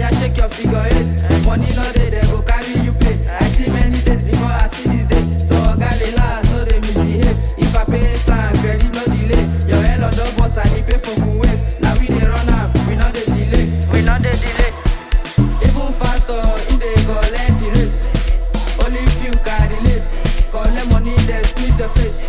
Oya shake your figure eight. Money no dey, they go carry you play. I see many days before I see this day. So oga relax, no dey misbehave. If I pay stand, credit no delay. Your head on the boss, I dey pay for Kuwait. Now we dey run am, we no dey delay. We no dey delay. Even pastor, he dey collect the rate. Only few can relate. Collect money, then squeeze your face.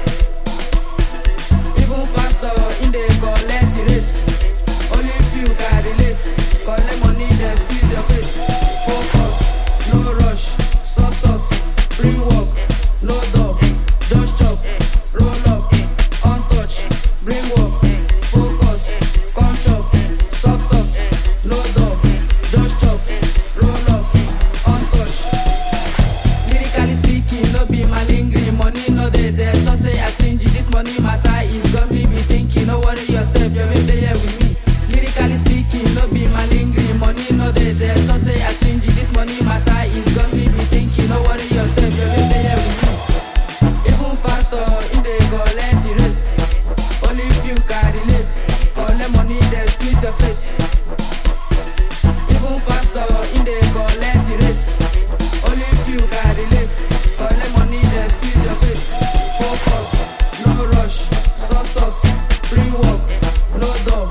Even pastor, he dey collect the rate. Only few can relate. Collect money, then squeeze your face. Focus, no rush, soft soft, free work, no dog, just chop, roll up, untouch, bring work, focus, come chop, soft soft, no dog, just chop, roll up, untouch. Lyrically speaking, no be malingering. Money no dey there. So say I stingy. This money matter. It got me be thinking. No worry yourself, your baby here with me. Lyrically speaking, no be malingering. Money no dey there. So say I stingy. This money matter. It got me be thinking. No worry yourself, your baby here with me. Even pastor, he dey collect the rate. Only few can relate. Collect money, then squeeze your face. Even pastor, he dey collect the rate. Only few can relate. Collect money, then squeeze your face. Focus, no rush, soft soft, free work, no dog,